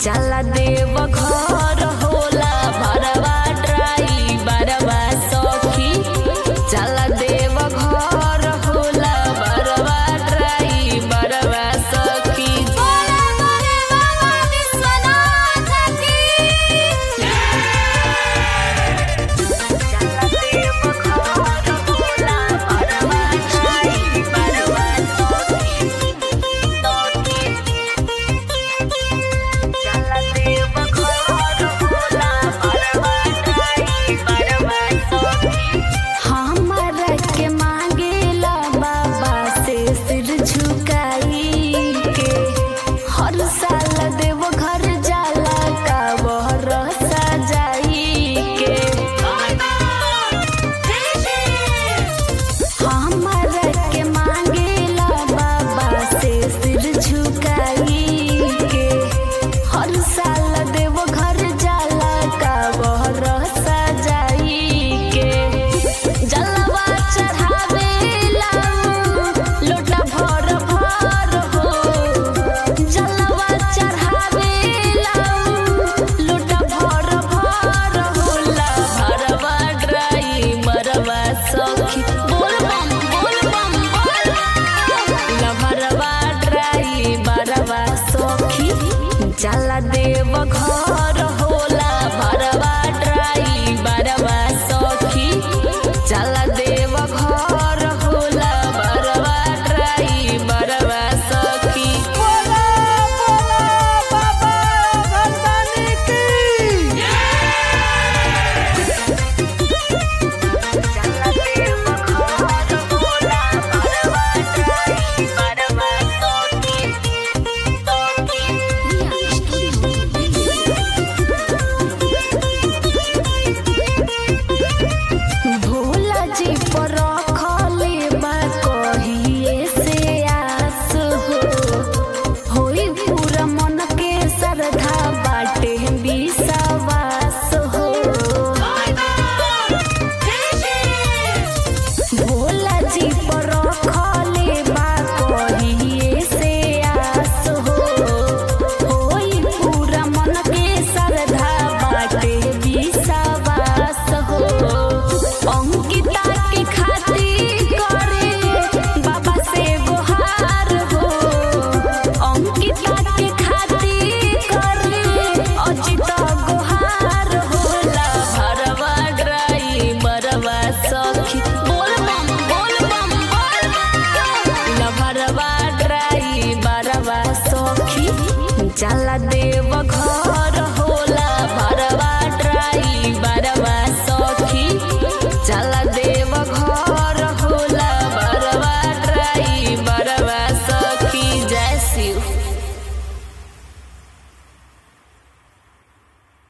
जाला देव घर होला भरवा ड्राई बरवा सखी जाला देव घर होला भरवा ड्राई बरवा सखी बोले बोले बाबा विश्वनाथ की जाला देव घर होला भरवा ड्राई बरवा सखी जाला देव घर होला भरवा ड्राई बरवा सखी हमरा के मांगेला बाबा से सिर झुकाई के हर साल देव घर जाला का बहर सजाई के हमरा के मांगेला बाबा से सिर झुकाई के हर साल देव घर जाला का बहर सजाई के जलवा चढ़ावेला लोटा भर भर हो जलवा चढ़ावेला लोटा भर भर होला भरवा ड्राई मरवा सखी बोल बम बोल बम बोल लभरवा ड्राई बरवा सखी जाला देव घर होला भरवा ड्राई बरवा सखी जाला देव घर होला बरवा ड्राई बरवा सखी बोला बोला बाबा भगवान की भोला जी पर रखले बा कहिए से आस हो होई पूरा मन के श्रद्धा बाटे विश्वास हो भोला जी पर रखले बा कहिए से आस हो होई पूरा मन के श्रद्धा बाटे विश्वास हो अंकिता के खातिर करे बाबा से गुहार हो अंकिता के खातिर करे अजित गुहार होला भरवा ड्राई बरवा सखी बोल बम बोल बम बोल लभरवा ड्राई बरवा सखी जाला देव घर